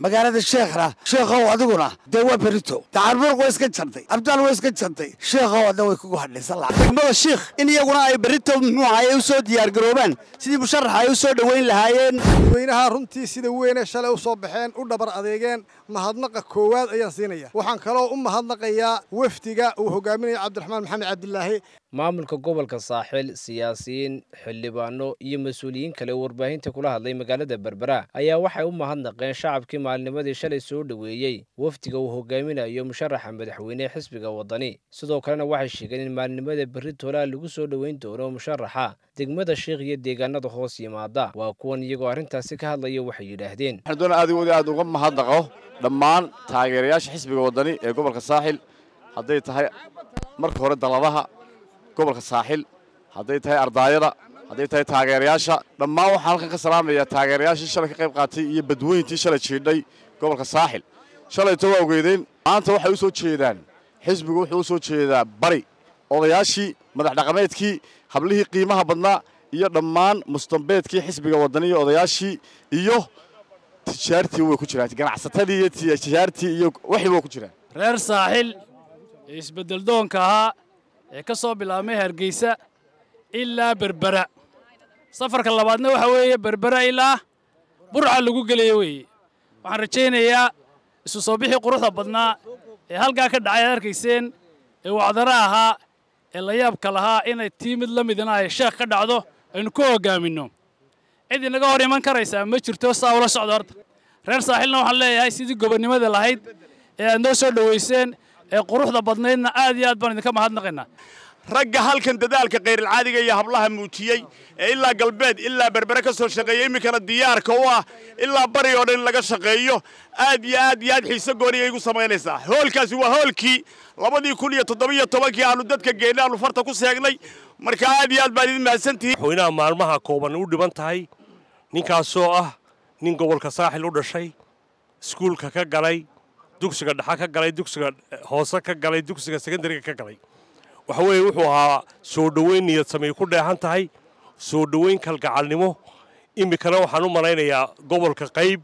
magaalada sheekhna sheekhow adiguna dee waa berito dacarburuq way iska jantay abdaal way iska jantay sheekhow adna way kugu hadhaysan lahaa degmada shiikh in iyaguna ay berito muxuu ahaye u soo diyaargaroobaan sidii musharaxa ay u soo dhoweyn lahaayeen dadweynaha runtii sida weyne shalay u soo baxeen u dhabar adeegeen mahadnaqa koowaad ayaan siinaya waxaan kaloo u mahadnaqayaa wafdiga uu hogaaminaya cabdiraxmaan maxamed cabdilaahi maamulka gobolka saaxil siyaasiyiin xildhibaano iyo mas-uuliyiin kale oo warbaahinta kula hadlay magaalada berbera ayaa waxay u mahadnaqeen shacabkii maalnimadii shalay soo dhoweeyey wafdiga uu hogaaminayo musharaxa madaxweyne xisbiga waddani sidoo kalena waxay sheegeen in maalnimada berri toolaa lagu soo dhoweyn doono musharaxa degmada shiikh iyo deegaanada hoos yimaada waa kuwan iyagoo arrintaasi ka hadlaya waxay yidhaahdeen waxaan doonaa adigooda aad uga mahadnaqo dhammaan taageerayaasha xisbiga waddani ee gobolka saaxil hadday tahay marka hore dalladaha gobolka saaxil hadday tahay ardaayada hadday tahay taageerayaasha dhammaan waxaan halkan ka salaamayaa taageerayaashii shalay ka qayb qaatay iyo badweyntii shalay jiidhay gobolka saaxil shalayto waa ogeydeen maanta waxay u soo jeedaan xisbigu wuxuu u soo jeedaa bari odayaashii madax dhaqameedkii hablihii qiimaha badnaa iyo dhammaan mustambeedkii xisbiga waddani iyo odayaashii iyo tijaartii way ku jiraan ganacsatadii iyo tijaartii iyo waxii way ku jiraan reer saaxil ee isbeddeldoonka ahaa ee ka soo bilaabmay hargeysa ilaa berbera safarka labaadna waxa weeye berbera ilaa burca lagu gelaya weeye waxaan rajaynayaa isu soo bixii quruxda badnaa ee halkaa ka dhacay aad arkayseen ee wacdara ahaa ee layaabka lahaa inay tii mid la midna ay sheekh ka dhacdo aynu ku hoggaaminno cid inaga hor iman karaysaa ma jirto saa ula socdo horta reer saaxilna waxaan leeyahay sidii gobonnimada lahayd ee aad noo soo dhowayseen ee quruxda badnaydna aad iyo aad baan idinka mahadnaqaynaa ragga halkan dadaalka khayralcaadiga iyo hablaha muujiyey ee ilaa galbeed ilaa berbere ka soo shaqeeya iminkana diyaarka u ah ilaa bari oo dhan in laga shaqeeyo aad iyo aad iyo aad xiise gooniya igu samaynaysaa hoolkaasi waa hoolkii labadii kun iyo toddobiyo tobankii aanu dadka geennay aanu farta ku seegnay marka aad iyo aad baan idin mahadsantihiin madaxweynaha maalmaha kooban u dhiban tahay ninkaasoo ah nin gobolka saaxil u dhashay iskuulka ka galay dugsiga dhexa ka galay dugsiga hoose ka galay dugsiga sekondariga ka galay waxa weeye wuxuu ahaa soo dhoweyn niyad samay ku dheehan tahay soo dhoweyn kalgacalnimo iminkana waxaan u malaynayaa gobolka qayb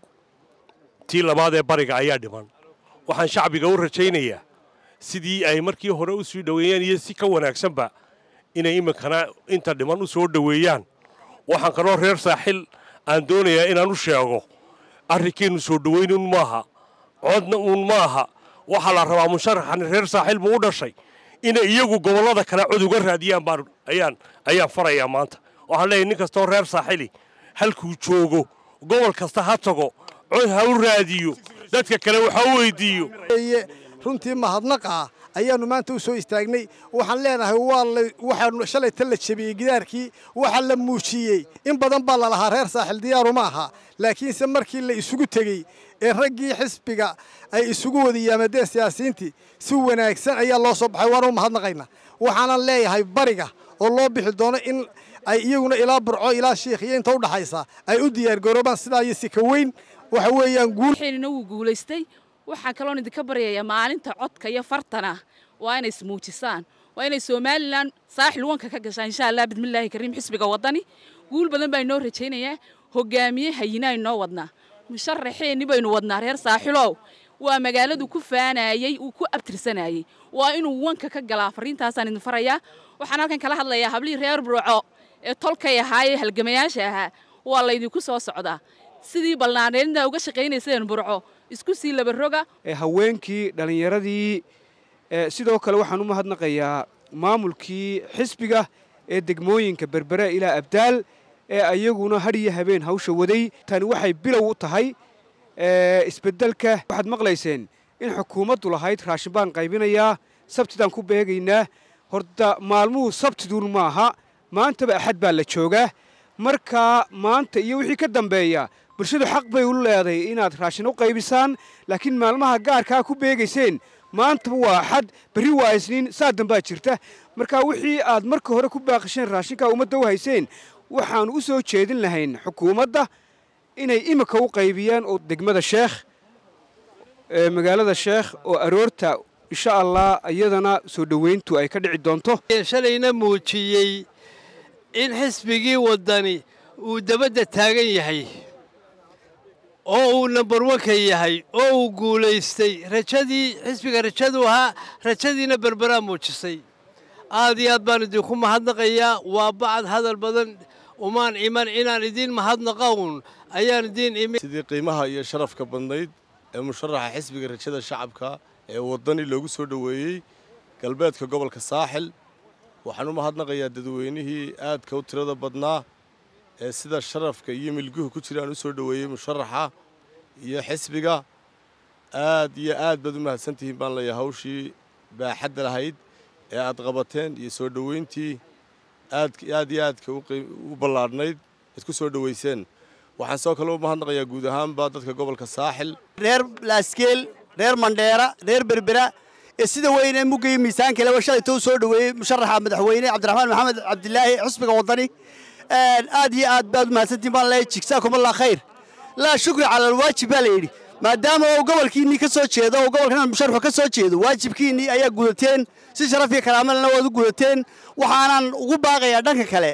tii labaad ee bariga ayaa dhiman waxaan shacbiga u rajaynayaa sidii ay markii hore u sii dhoweeyeen iyo si ka wanaagsanba inay iminkana inta dhiman u soo dhoweeyaan waxaan kaloo reer saaxil aan doonayaa inaan u sheego arrinkeennu soo dhoweyn un maaha codna uun ma aha waxaa la rabaa musharaxan reer saaxiil buu u dhashay inay iyagu gobollada kale cod uga raadiyaan baan ayaan ayaan farayaa maanta waxaan leeyahay nin kastoo reer saaxili halkuu joogo gobol kasta ha tago cod ha u raadiyo dadka kale waxa u weydiiyo runtii mahadnaqa ayaannu maanta u soo istaagnay waxaan leenahay waa waxaanu shalay tan la jebiyey gidaarkii waxa la muujiyey in badan baa lalahaa reer saaxil diyaaru ma aha laakiinse markii la isugu tegey ee raggii xisbiga ay isugu wada yaamadeen siyaasiyiintii si wanaagsan ayaa loo soo baxay waanu mahadnaqaynaa waxaanan leeyahay bariga oo loo bixi doono in ay iyaguna ilaa burco ilaa shiikh iyo inta u dhaxaysa ay u diyaargaroobaan sidaa iyo si ka weyn waxa weeyaan guul xilina wuu guulaystay waxaan kaloon idinka baryayaa maalinta codka iyo fartana waa inay ismuujisaan waa inay somalilan saaxil wanka ka gashaan insha allah bismillaahi kariim xisbiga waddani guul badan baa inoo rajaynayaa hogaamiye hayina inoo wadnaa musharaxeenni baynu wadnaa reer saaxilow waa magaaladu ku faanayey uu ku abtirsanayey waa inuu wanka ka galaa fariintaasaan idin farayaa waxaan halkan kala hadlayaa hablihii reer burco ee tolkay ahaa ee halgamayaasha ahaa waa laydinku soo socdaa sidii balnaaneedna uga shaqaynayseen burco isku sii labaroga haweenkii dhallinyaradii sidoo kale waxaan u mahadnaqayaa maamulkii xisbiga ee degmooyinka berbere ilaa abdaal ee ayaguna had iyo habeen hawsha waday tani waxay bilow u tahay isbeddelka waxaad maqlayseen in xukuumaddu lahayd raashin baan qaybinayaa sabtidaan ku beegaynaa horta maalmuhu sabtiduun maaha maantaba axad baa la joogaa markaa maanta iyo wixii ka dambeeya bulshadu xaq bay u leedahay inaad raashin u qaybisaan laakiin maalmaha gaarkaa ku beegayseen maantaba waa axad berri waa isniin saa dambaa jirta markaa wixii aad marka hore ku baaqisheen raashinkaa ummadda u hayseen waxaannu u soo jeedin lahayn xukuumadda inay imika u qaybiyaan oo degmada sheekh magaalada sheekh oo aroorta insha allah iyadana soo dhoweyntu ay ka dhici doonto shalayna muujiyey in xisbigii waddani uu dabadda taagan yahay oo uu nambar wanka yahay oo uu guulaystay rajadii xisbiga rajadu ahaa rajadiina berberaa muujisay aad iyo aad baan idinku mahadnaqayaa waa bacad hadal badan umaan iman inaan idiin mahadnaqa uun ayaan idiin imi sidii qiimaha iyo sharafka badnayd ee musharaxa xisbiga rajada shacabka ee waddani loogu soo dhoweeyey galbeedka gobolka saaxil waxaan u mahadnaqayaa dadweynihii aadka u tirada badnaa ee sida sharafka iyo milguhu ku jiraan u soo dhoweeyey musharaxa iyo xisbiga aad iyo aad baad u mahadsantihiin baan leeyahay hawshii baaxadda lahayd ee aad qabateen iyo soo dhoweyntii aad aad iyo aadka u ballaadhnayd aad ku soo dhoweyseen waxaan sidoo kale u mahadnaqayaa guud ahaanba dadka gobolka saaxil reer laaskeel reer mandheera reer berbera ee sida weyne mugga iyo miisaanka leba shalayto u soo dhoweeyey musharaxa madaxweyne cabdiraxmaan maxamed cabdilaahi xusbiga waddani aad iyo aad baad u mahadsantihiin baan leeyahay jigsaakum allah khayr laa shukri cala alwaajib baa la yidhi maadaama uu gobolkiinnii ka soo jeedo oo gobolkan musharxu ka soo jeedo waajibkiinnii ayaa gudateen si sharaf iyo karaamalena waad u gudateen waxaanan ugu baaqayaa dhanka kale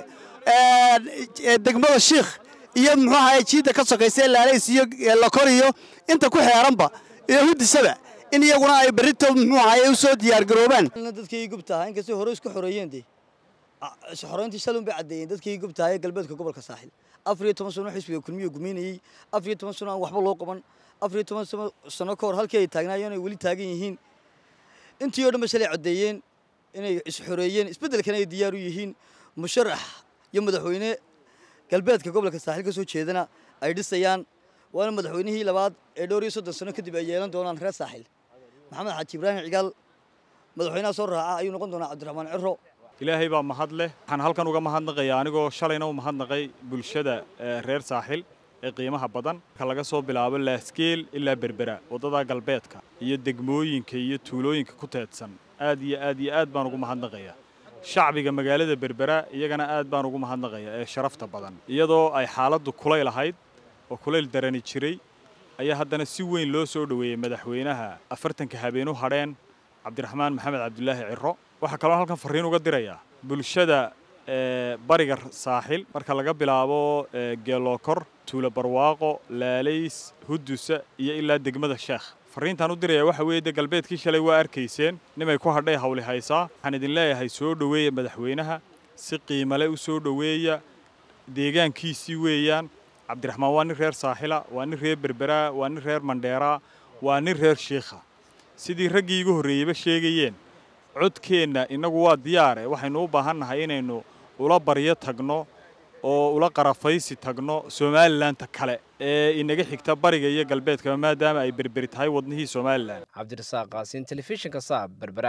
degmada shiikh iyo muxuu ahaye jiidda ka sokaysa ee laalays iyo lokor iyo inta ku xeeranba iyo hudisaba in iyaguna ay berrito muxuu ahaye u soo diyaargaroobaan dadkii gubtaha inkastay hore isku xoreeyeen dee xoreyntii shalun bay caddeeyeen dadkii gubtaha ee galbeedka gobolka saaxil afar iyo toban sano xisbiga kulmiyo gumeynayey afar iyo toban sano aan waxba loo qaban afar iyo toban sano ka hor halkii ay taagnaayeen ay weli taagan yihiin intii oo dhan ba shalay caddeeyeen inay isxoreeyeen isbeddelkana ay diyaar u yihiin musharax iyo madaxweyne galbeedka gobolka saaxil ka soo jeedana ay dhisayaan waana madaxweynihii labaad ee dhowr iyo soddon sano kadib ay yeelan doonaan reer saaxil maxamed xaaji ibraahim cigaal madaxweynaha soo raaca ayuu noqon doonaa cabdiraxmaan ciro ilaahay baa mahad leh waxaan halkan uga mahadnaqayaa anigoo shalayna u mahadnaqay bulshada reer saaxil ee qiimaha badan marka laga soo bilaabo laaskeel ilaa berbera waddada galbeedka iyo degmooyinka iyo tuulooyinka ku teedsan aad iyo aad iyo aad baan ugu mahadnaqayaa shacbiga magaalada berbera iyagana aad baan ugu mahadnaqayaa ee sharafta badan iyadoo ay xaaladdu kulayl ahayd oo kulayl darani jiray ayaa haddana si weyn loo soo dhoweeyey madaxweynaha afartanka habeen u hadheen cabdiraxmaan maxamed cabdulaahi ciro waxaa kaloo halkan farriin uga dirayaa bulshada bariga saaxil marka laga bilaabo geelookor tuulo barwaaqo laalays hudusa iyo ilaa degmada sheekh farriintaan u diraya waxa weeye de galbeedkii shalay waa arkayseen nimay ku hadhay hawli haysaa waxaan idin leeyahay soo dhoweeya madaxweynaha si qiimale u soo dhoweeya deegaankiisii weeyaan cabdiraxmaan waa nin reer saaxila waa nin reer berberaa waa nin reer mandheeraa waa nin reer shiikha sidii raggii igu horreeyeyba sheegayeen codkeenna innagu waa diyaare waxaynu u baahan nahay inaynu ula baryo tagno oo ula qarafaysi tagno somalilanka kale ee inaga xigta bariga iyo galbeedkaba maadaama ay berberi tahay wadnihii somalilan cabdirasaaq qaasiin telefishinka saab berbera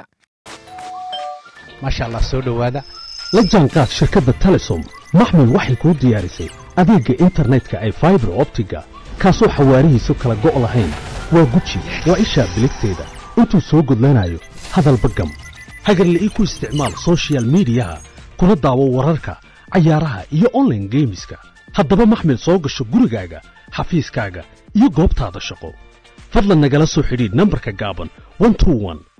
maasha allah soo dhowaada la jaanqaad shirkadda telesom maxmil waxay kuu diyaarisay adeegga internetka ay faibar optiga kaasoo xawaarihiisu kala go' lahayn waa guji waa ishaa biligteeda intuu soo gudlanayo hadalba gam hagarle ii ku isticmaal sochial midiyaha kuna daawo wararka cayaaraha iyo onlaine geemiska haddaba maxmil soo gasho gurigaaga xafiiskaaga iyo goobtaada shaqo fadlan nagala soo xidhiidh nambarka gaaban